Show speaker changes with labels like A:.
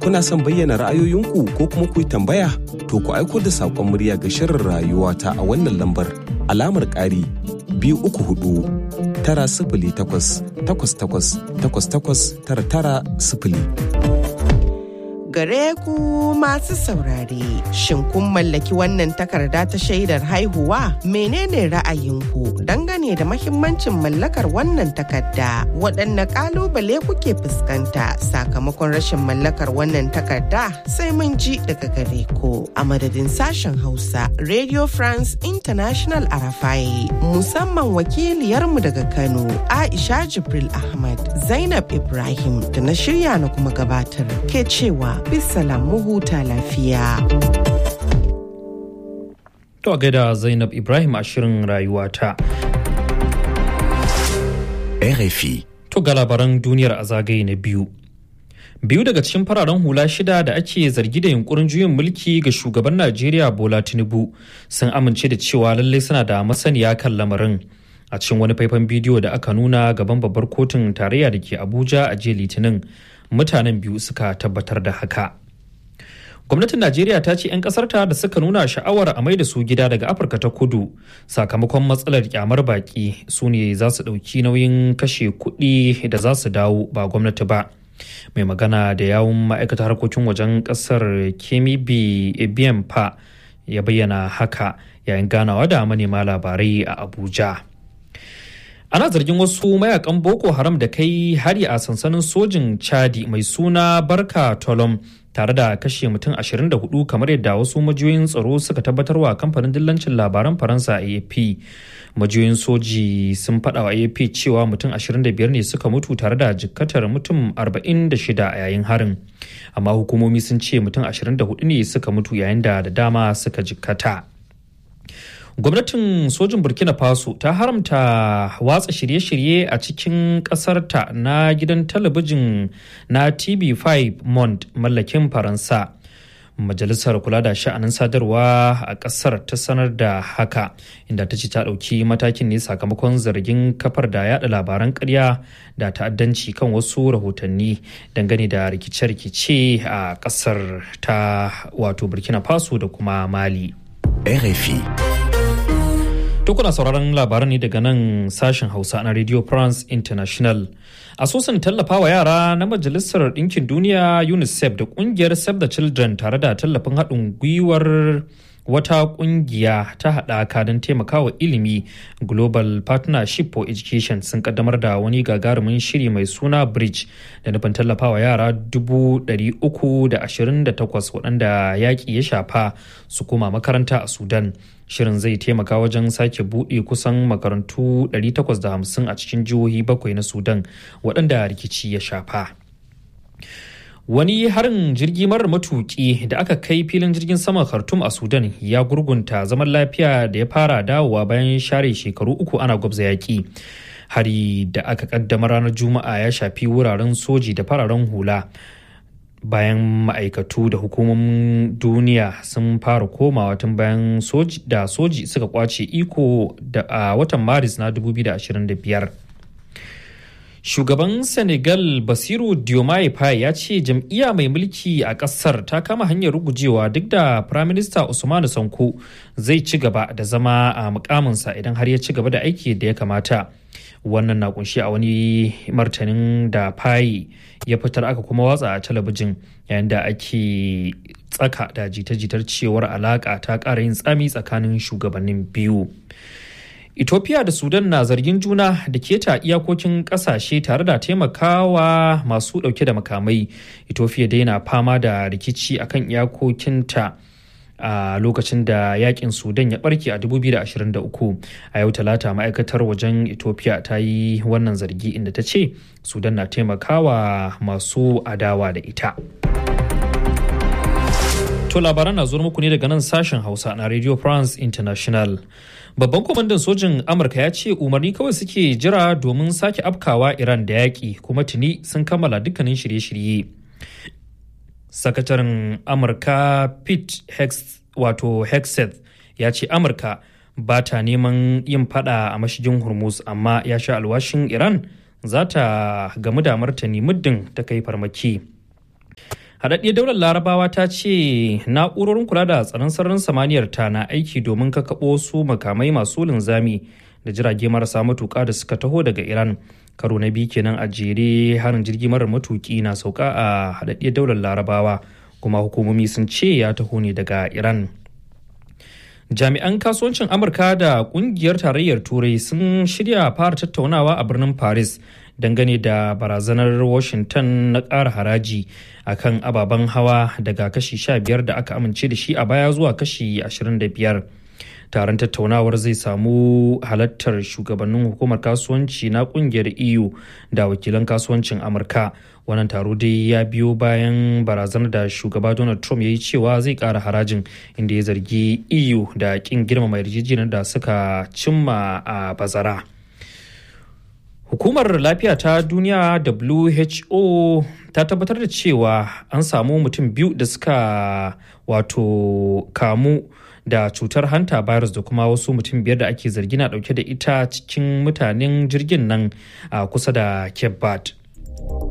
A: Kuna son bayyana ra'ayoyinku ko kuma ku yi tambaya? To ku aiko da saƙon murya ga shirin rayuwa ta a wannan lambar alamar ƙari biyu uku hudu tara sifili takwas takwas takwas takwas takwas tara tara sifili.
B: gare ku masu saurare. Shin kun mallaki wannan takarda ta shaidar haihuwa? Menene ra'ayinku dangane da mahimmancin mallakar wannan takarda? Waɗanne ƙalubale kuke fuskanta sakamakon rashin mallakar wannan takarda? Sai mun ji daga gare ku. A madadin sashen Hausa, Radio France International Arafai, musamman wakiliyarmu daga Kano, Aisha Jibril Ahmad, Zainab Ibrahim da na shirya na kuma gabatar ke cewa bisalam mu huta lafiya.
C: To a gaida Zainab Ibrahim a shirin rayuwata.
D: RFI.
C: To ga labaran duniyar a zagaye na biyu. Biyu daga cikin fararen hula shida da ake zargi da yunkurin juyin mulki ga shugaban Najeriya Bola Tinubu sun amince da cewa lallai suna da masaniya kan lamarin. A cikin wani faifan bidiyo da aka nuna gaban babbar kotun tarayya da ke Abuja a jiya Litinin, mutanen biyu suka tabbatar da haka. gwamnatin najeriya ta ce 'yan kasarta da suka nuna sha'awar a maida su gida daga afirka ta kudu sakamakon matsalar kyamar baki su ne za su ɗauki nauyin kashe kuɗi da za su dawo ba gwamnati ba mai magana da yawun ma'aikatar harkokin wajen ƙasar kemibi ebiyan pa ya bayyana haka yayin ganawa da manema labarai a abuja ana zargin wasu mayakan boko haram da kai hari a sansanin sojin chadi mai suna barka tolom tare da kashe mutum 24 kamar yadda wasu majiyoyin tsaro suka tabbatarwa kamfanin dillancin labaran faransa afp majiyoyin soji sun faɗa wa afp cewa mutum 25 ne suka mutu tare da jikkatar mutum 46 a yayin harin amma hukumomi sun ce mutum 24 ne suka mutu yayin da da dama suka jikkata. gwamnatin sojin burkina faso ta haramta watsa shirye-shirye a cikin ƙasarta na gidan talabijin na tv5 mont mallakin faransa majalisar kula da sha'anin sadarwa a ƙasar ta sanar da haka inda ta ce ta ɗauki matakin ne sakamakon zargin kafar da yada labaran ƙarya da ta'addanci kan wasu rahotanni dangane da rikice-rikice a ƙasar ta wato burkina faso da kuma mali
D: RFI.
C: To kuna sauraron labaran ne daga nan sashen Hausa na Radio France International. Asusun tallafawa yara na Majalisar Ɗinkin Duniya UNICEF da ƙungiyar Save the Children tare da tallafin haɗin gwiwar wata ƙungiya ta haɗaka don taimakawa ilimi Global Partnership for Education sun kaddamar da wani gagarumin shiri mai suna Bridge da nufin tallafawa yara 328 waɗanda yaƙi ya shafa su koma makaranta a Sudan. shirin zai taimaka wajen sake buɗe kusan makarantu 850 a cikin jihohi bakwai na sudan waɗanda rikici ya shafa wani harin jirgi marar matuƙi da aka kai filin jirgin saman khartoum a sudan ya gurgunta zaman lafiya da ya fara dawowa bayan share shekaru uku ana gwabza yaƙi hari da aka kaddama ranar juma'a ya shafi wuraren soji da fararen hula bayan ma'aikatu da hukumomin duniya sun fara komawa tun bayan soji da soji suka kwace iko da a watan maris na 2025 shugaban senegal basiru diomaye faye ya ce jam'iyya mai mulki a kasar ta kama hanyar rugujewa duk da firaminista usmanu sanko zai ci gaba da zama a mukaminsa idan har ya ci gaba da aiki da ya kamata wannan na kunshi a wani martanin da fayi ya fitar aka kuma watsa a talabijin yayin da ake tsaka da jita-jitar cewar alaka ta ƙara yin tsami tsakanin shugabannin biyu ethiopia da sudan na zargin juna da keta iyakokin kasashe tare da taimakawa masu dauke da makamai ethiopia dai na fama da rikici akan iyakokinta a lokacin da yakin sudan ya barke a 2023 a yau talata ma'aikatar wajen ethiopia ta yi wannan zargi inda ta ce sudan na taimakawa masu adawa da ita to labaran na zuwa muku ne daga nan sashen hausa na radio france international babban kwamandan sojin amurka ya ce umarni kawai suke jira domin sake afkawa iran da yaƙi kuma tuni sun kammala dukkanin shirye-shirye sakataren amurka pete hex wato hexeth ya ce amurka ba ta neman yin fada a mashigin hormuz amma ya sha alwashin iran za ta gamu da martani muddin ta kai farmaki haɗaɗɗiyar daular larabawa ta ce na'urorin kula da tsaron sararin samaniyar ta na aiki domin kakaɓo su makamai masu linzami da jirage marasa matuƙa da suka taho daga iran karo na biyu kenan a jere harin jirgi marar matuƙi na sauka a haɗaɗɗiyar daular larabawa kuma hukumomi sun ce ya taho ne daga iran jami'an kasuwancin amurka da kungiyar tarayyar turai sun shirya fara tattaunawa a birnin paris dangane da barazanar washington na ƙara haraji a kan ababen hawa daga kashi 15 da aka amince da shi a baya zuwa kashi 25 taron tattaunawar zai samu halartar shugabannin hukumar kasuwanci na kungiyar eu da wakilan kasuwancin amurka wannan taro dai ya biyo bayan barazanar da shugaba donald trump ya yi cewa zai kara harajin inda ya zargi eu da kin girmama yarjejeniyar da suka cimma a bazara hukumar lafiya ta duniya who ta tabbatar da cewa an samu mutum biyu da suka wato kamu da cutar hanta virus da kuma wasu mutum biyar da ake zargi na dauke da ita cikin mutanen jirgin nan a kusa da cape verde